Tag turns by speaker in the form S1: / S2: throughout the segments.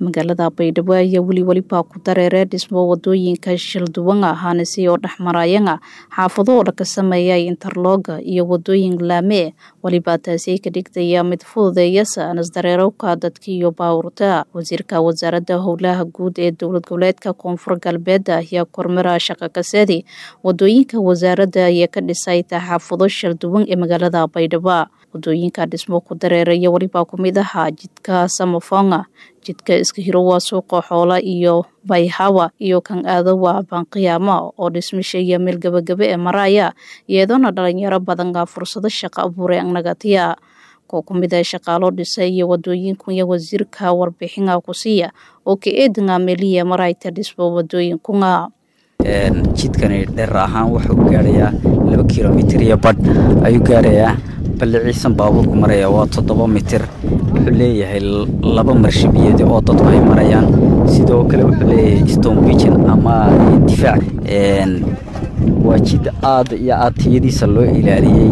S1: magaalada baydhabo ayaa weli welibaa ku dareeree dhismo wadooyinka shilduwan ahaanisi oo dhexmarayana xaafado oo dhaka sameeyay interlooga iyo wadooyin laame welibaa taasi ka dhigtaya mid fududeeyasa anasdareerowka dadka iyo baawurta wasiirka wasaaradda howlaha guud ee dowlad goboleedka koonfur galbeed ayaa kormara shaqa kasadi wadooyinka wasaaradda ayaa ka dhisay xaafado shilduwan ee magaalada baydhabo wadooyinka dhismo ku dareeraya welibaa kumid ahaa jidka samafonga jidka iska hiro waa suuqa xoola iyo bayhawa iyo kan aado waa banqiyaamo oo dhismisheeya meel gebagebe ee maraya iyadoona dhalinyaro badan fursado shaqo abuuray anagatiya koo ku mid a shaqaalo dhisay iyo wadooyinkunya wasiirka warbixina ku siiya oo ka eedinga meeliya marayta dhismo wadooyinkunga
S2: jidkani dheer ahaan wuxuu gaarayaa laba kilomitir iyo badh ayuu gaarayaa balliciisan baabuurku maraya waa toddoba mitir wuxuu leeyahay laba marshabiyeed oo dadku ay marayaan sidoo kale wuxuu leeyahay stone bijan ama difaac waa jid aad iyo aad tiyadiisa loo ilaaliyey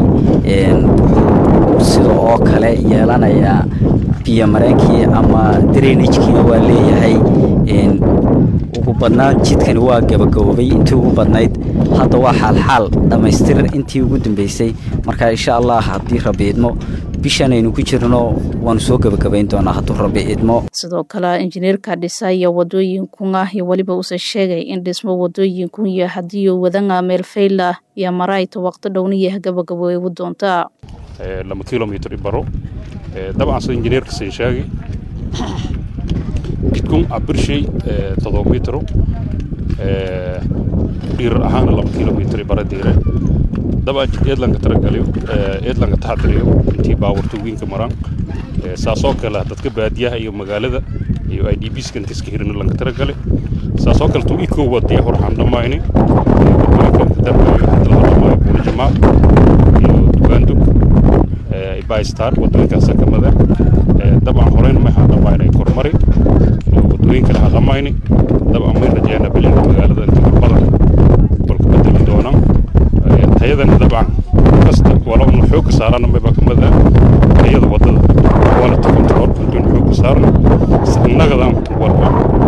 S2: sida oo kale yeelanayaa biyo mareenkii ama drainajkiina waa leeyahay ugu badnaan jidkani waa gabagaboobay intii ugu badnayd hadda waa xaalxaal dhammaystir intii ugu dambeysay marka insha allah haddii rabi idmo bishan aynu ku jirno waanu soo gebagabayn doonaa hadduu rabi idmo
S1: sidoo kale injineerka dhisaya wadooyinkunga iyo weliba uuse sheegay in dhismo wadooyinkunya haddii wadanga meel fayla iyo marayta waqti dhowniya gabagaboobu doonta
S3: lama kilomitr baro dabcan sida injineerka sin sheegay jidkun abirshay todoba mitro dhiirar ahaana laba kilomitr bara diire dabcan jid eedlanka taragaliyo eedlanka taxadiriyo intii baawarta wiinka maraan saasoo kale dadka baadiyaha iyo magaalada iyo i d bska inta iska hirina lanka taragale saasoo kale tuu ikoo wadaya horxaan dhammayni wadooyinka darbayo hadda laga dhamaayo buuli jamaal iyo dugaandug bystar wadooyinkaasa kamida dabcan horeyna may hadhamayna kormari wadooyinkana hadhamayni dabcan may rajeena bilinka magaalada inta badan balku bedeli doonaan tayadana dabcan kasta wala unu xooga saarana mayba kamid ah tayada wadada quality control intuun xooga saarna innagadan walba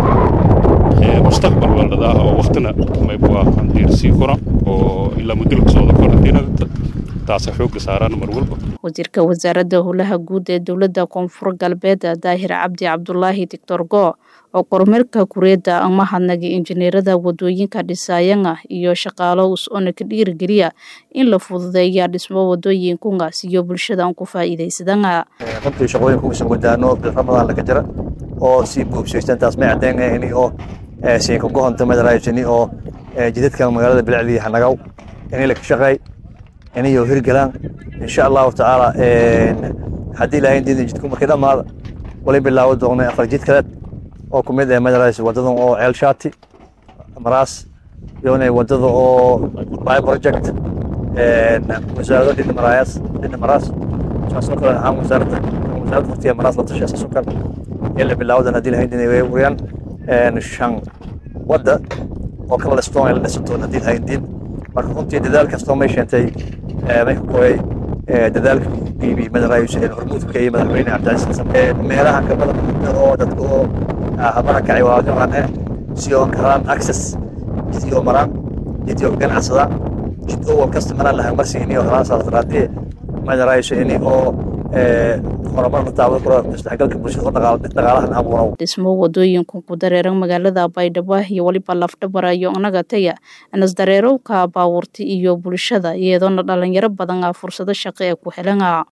S3: mustaqbal waldadaa oo waqtina mayba diirsii kora oo ilaa mudulka socda korantiinada taasa xooga saaraan mar walba
S1: wasiirka wasaaradda howlaha guud ee dowladda koonfur galbeed daahir cabdi cabdulaahi doctor go oo kormeerka kureedda amahadnaga injineerada wadooyinka dhisaayanga iyo shaqaalo us-ona ka dhiirigeliya in la fududeeya dhismo wadooyinkunga siyo bulshada aan ku faa'iidaysadanga
S4: runtii shaqooyinka usan wadaano bil ramadaan laga jira oo sii buubsaysan taas may caddeynayni oo siinka gohonta madaraajini oo jidadkan magaalada bilacdii hanagaw inay la ka shaqeey inayo hirgalaan insha allahu tacaala haddii ilaahayn diida jidku markii dhammaada walay bilaawo doonay afar jid kaleed oo ku mid ah madarays wadadan oo ceel shaati maraas iyona wadada oo by project wasaarado dhina maraayas dhina maraas saasoo kale ahaan wasaaradda wasaaradda waqtiga maraas la tashay saasoo kale in la bilaawadan haddii ilaahayn diida way wariyaan shan wadda oo kala listoon ay la dhisato haddii ilaahayn diid marka runtii dadaal kastoo may sheentay may ka kooyay dadaalka bibi madaraayish ee hormuudka iyo madaxweyne cabdicasiis xasan meelaha ka badan oo dadka oo habara kacay waa garan eh si oo karaan access jidii oo maraan jidii oo ganacsadaan jid oo wal kasta maraan lahaa marsiini oo halaan saas daraadii madaraayish ini oo horumar la taabo karo isdhexgalka bulshada oo dhaqaalahan abuurow
S1: dhismo wadooyinku ku dareeran magaalada baydhabo iyo weliba lafdhabarayo anagataya anasdareerowka baawurta iyo bulshada iyadoona dhalinyaro badan fursado shaqo ee ku helana